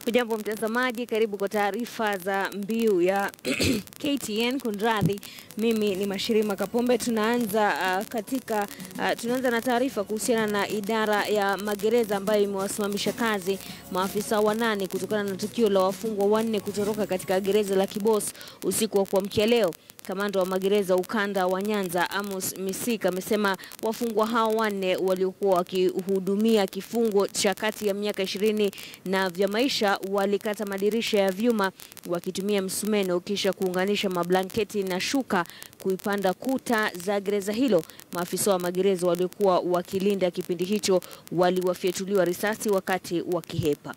Hujambo mtazamaji, karibu kwa taarifa za mbiu ya KTN. Kunradhi, mimi ni Mashirima Kapombe. Tunaanza uh, katika uh, tunaanza na taarifa kuhusiana na idara ya magereza ambayo imewasimamisha kazi maafisa wanane kutokana na tukio la wafungwa wanne kutoroka katika gereza la Kibos usiku wa kuamkia leo. Kamanda wa magereza ukanda wa Nyanza Amos Misika amesema wafungwa hao wanne waliokuwa wakihudumia kifungo cha kati ya miaka ishirini na vya maisha walikata madirisha ya vyuma wakitumia msumeno kisha kuunganisha mablanketi na shuka kuipanda kuta za gereza hilo. Maafisa wa magereza waliokuwa wakilinda kipindi hicho waliwafyatuliwa risasi wakati wakihepa.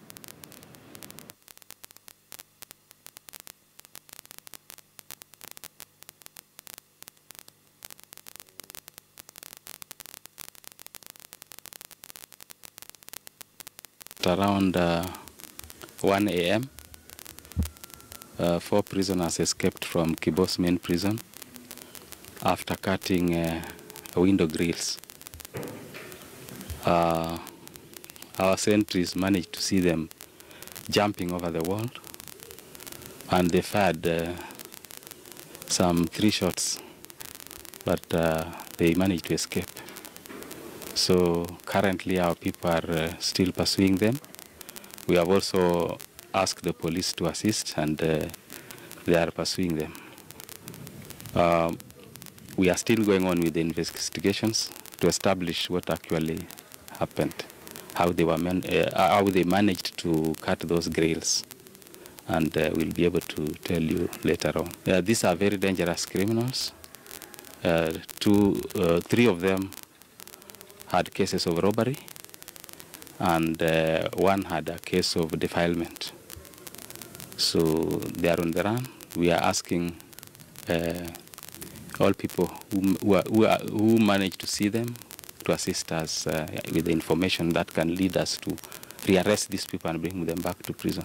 around uh, 1 a.m., uh, four prisoners escaped from Kibos main prison after cutting uh, window grills. Uh, our sentries managed to see them jumping over the wall, and they fired uh, some three shots, but uh, they managed to escape. So currently our people are uh, still pursuing them. We have also asked the police to assist and uh, they are pursuing them. Um, we are still going on with the investigations to establish what actually happened, how they, were man- uh, how they managed to cut those grills. And uh, we'll be able to tell you later on. Uh, these are very dangerous criminals. Uh, two, uh, three of them had cases of robbery, and uh, one had a case of defilement. So they are on the run. We are asking uh, all people who, who, are, who, are, who manage to see them to assist us uh, with the information that can lead us to rearrest these people and bring them back to prison.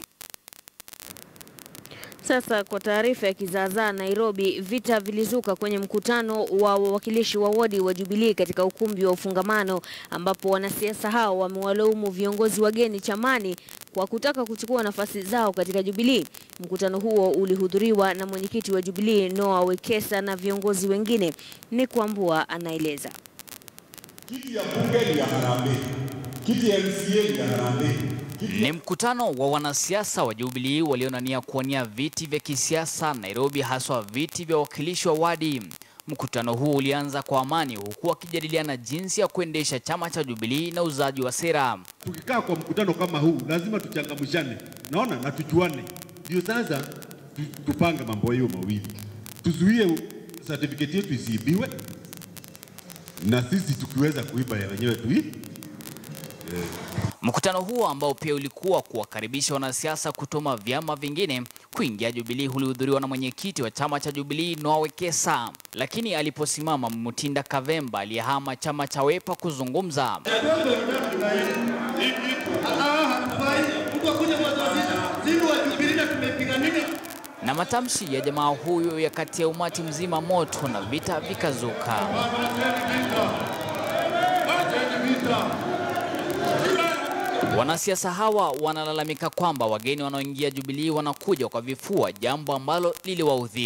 Sasa kwa taarifa ya kizaazaa Nairobi, vita vilizuka kwenye mkutano wa wawakilishi wa wodi wa Jubilee katika ukumbi wa ufungamano, ambapo wanasiasa hao wamewalaumu viongozi wageni chamani kwa kutaka kuchukua nafasi zao katika Jubilee. Mkutano huo ulihudhuriwa na mwenyekiti wa Jubilee Noah Wekesa na viongozi wengine. Ni Kwambua anaeleza. Kiti ya bunge ni ya harambee, kiti ya MCA ni ya harambee. Ni mkutano wa wanasiasa wa Jubilee walionania kuwania viti vya kisiasa Nairobi, haswa viti vya wakilishi wa wadi. Mkutano huu ulianza kwa amani, huku wakijadiliana jinsi ya kuendesha chama cha Jubilee na uzaji wa sera. Tukikaa kwa mkutano kama huu, lazima tuchangamshane, naona na tujuane, ndio sasa tu, tupange mambo hiyo mawili, tuzuie certificate yetu isiibiwe, na sisi tukiweza kuiba ya wenyewe tui Mkutano huo ambao pia ulikuwa kuwakaribisha wanasiasa kutoka vyama vingine kuingia Jubilee ulihudhuriwa na mwenyekiti wa chama cha Jubilee Noah Wekesa, lakini aliposimama Mutinda Kavemba aliyehama chama cha Wiper kuzungumza, na matamshi ya jamaa huyo yakatia umati mzima moto na vita vikazuka. Wanasiasa hawa wanalalamika kwamba wageni wanaoingia Jubilee wanakuja kwa vifua, jambo ambalo liliwaudhi.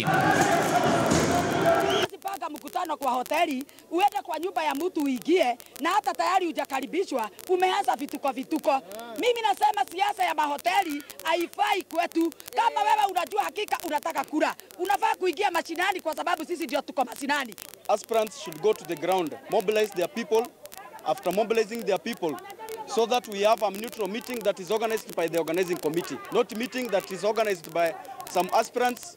panga mkutano kwa hoteli, uende kwa nyumba ya mtu uingie, na hata tayari hujakaribishwa, umeanza vituko vituko. Mimi nasema siasa ya mahoteli haifai kwetu. Kama wewe unajua hakika unataka kura, unafaa kuingia mashinani, kwa sababu sisi ndio tuko mashinani. aspirants should go to the ground, mobilize their people. After mobilizing their people, so that we have a neutral meeting that is organized by the organizing committee, not meeting that is organized by some aspirants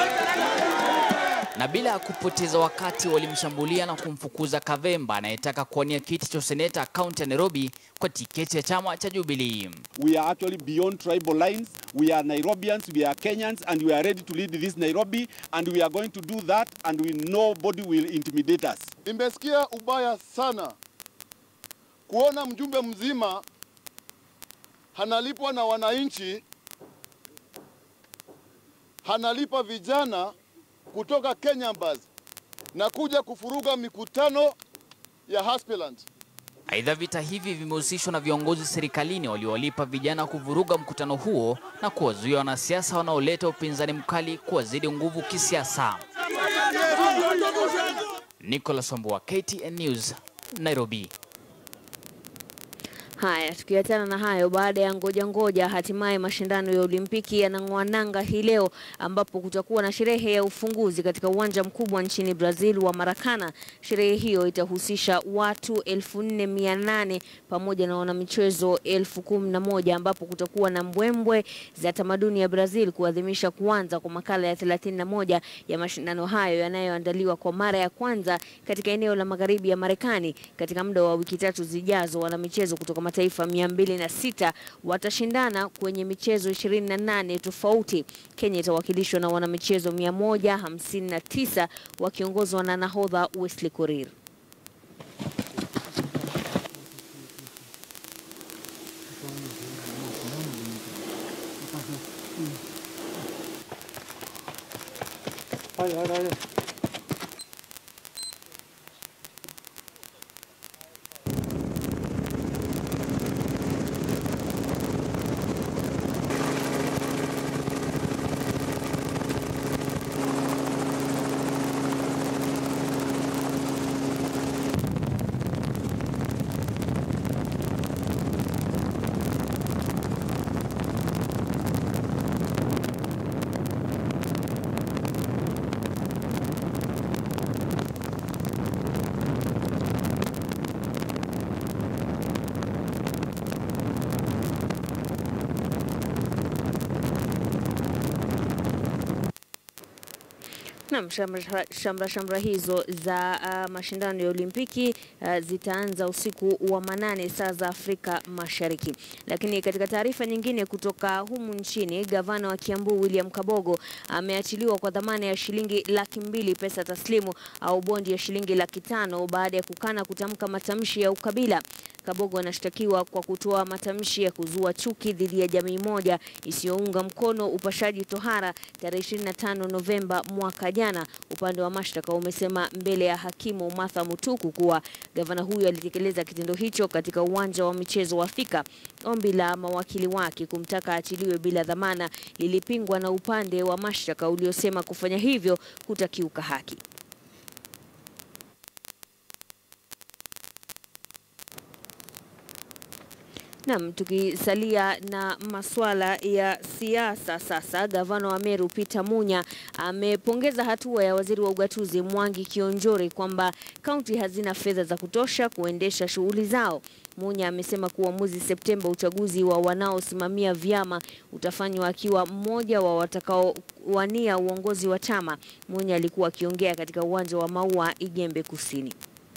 Na bila ya kupoteza wakati walimshambulia na kumfukuza Kavemba anayetaka kuwania kiti cha useneta kaunti ya Nairobi kwa tiketi ya chama cha Jubilee. we are actually beyond tribal lines. We are Nairobians, we are Kenyans, and we are ready to lead this Nairobi, and we are going to do that, and we nobody will intimidate us. Nimesikia ubaya sana kuona mjumbe mzima hanalipwa na wananchi, hanalipa vijana kutoka Kenya Bus na kuja kufuruga mikutano ya aspirant. Aidha, vita hivi vimehusishwa na viongozi serikalini waliowalipa vijana kuvuruga mkutano huo na kuwazuia wanasiasa wanaoleta upinzani mkali kuwazidi nguvu kisiasa. Nicholas Wambua, KTN News, Nairobi. Haya, tukiachana na hayo, baada ya ngoja ngoja, hatimaye mashindano ya Olimpiki yanang'oa nanga hii leo, ambapo kutakuwa na sherehe ya ufunguzi katika uwanja mkubwa nchini Brazil wa Maracana. Sherehe hiyo itahusisha watu 4800 pamoja na wanamichezo elfu kumi na moja ambapo kutakuwa na mbwembwe za tamaduni ya Brazil kuadhimisha kuanza kwa makala ya 31 ya mashindano hayo yanayoandaliwa kwa mara ya kwanza katika eneo la magharibi ya Marekani. Katika muda wa wiki tatu zijazo, wanamichezo kutoka mataifa 206 watashindana kwenye michezo 28 tofauti. Kenya itawakilishwa na wanamichezo 159 wakiongozwa na nahodha Wesley Korir. Naam, shamra, shamra, shamra hizo za uh, mashindano ya Olimpiki uh, zitaanza usiku wa manane saa za Afrika Mashariki. Lakini katika taarifa nyingine kutoka humu nchini, gavana wa Kiambu William Kabogo ameachiliwa kwa dhamana ya shilingi laki mbili pesa taslimu au bondi ya shilingi laki tano baada ya kukana kutamka matamshi ya ukabila. Kabogo anashtakiwa kwa kutoa matamshi ya kuzua chuki dhidi ya jamii moja isiyounga mkono upashaji tohara tarehe 25 Novemba mwaka jana. Upande wa mashtaka umesema mbele ya hakimu Martha Mutuku kuwa gavana huyo alitekeleza kitendo hicho katika uwanja wa michezo wa Thika. Ombi la mawakili wake kumtaka achiliwe bila dhamana lilipingwa na upande wa mashtaka uliosema kufanya hivyo kutakiuka haki. Naam, tukisalia na masuala ya siasa sasa, gavana wa Meru Peter Munya amepongeza hatua ya waziri wa ugatuzi Mwangi Kionjori kwamba kaunti hazina fedha za kutosha kuendesha shughuli zao. Munya amesema kuwa mwezi Septemba uchaguzi wa wanaosimamia vyama utafanywa akiwa mmoja wa watakaowania uongozi wa chama. Munya alikuwa akiongea katika uwanja wa Maua Igembe Kusini.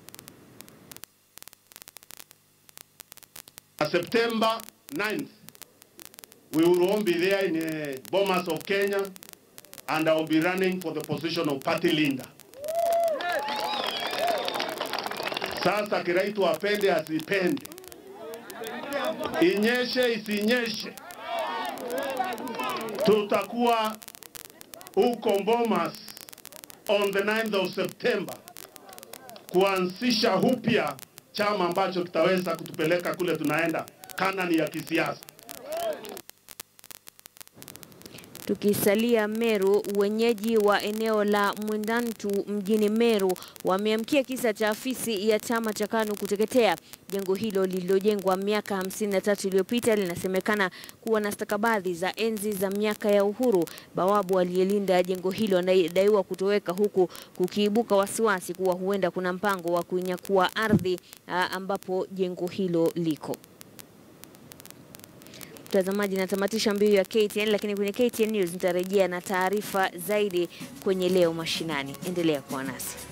September 9th, we will all be there in uh, Bomas of Kenya, and I will be running for the position of party leader. Sasa Kiraitu apende asipende, inyeshe isinyeshe, tutakuwa huko Bomas on the 9th of September kuanzisha upya chama ambacho kitaweza kutupeleka kule tunaenda, Kanani ya kisiasa. Tukisalia Meru, wenyeji wa eneo la Mwendantu mjini Meru wameamkia kisa cha afisi ya chama cha KANU kuteketea. Jengo hilo lililojengwa miaka 53 iliyopita linasemekana kuwa na stakabadhi za enzi za miaka ya uhuru. Bawabu aliyelinda jengo hilo anadaiwa kutoweka, huku kukiibuka wasiwasi kuwa huenda kuna mpango wa kunyakua ardhi ambapo jengo hilo liko. Mtazamaji, natamatisha mbiu ya KTN, lakini kwenye KTN News nitarejea na taarifa zaidi kwenye leo mashinani. Endelea kuwa nasi.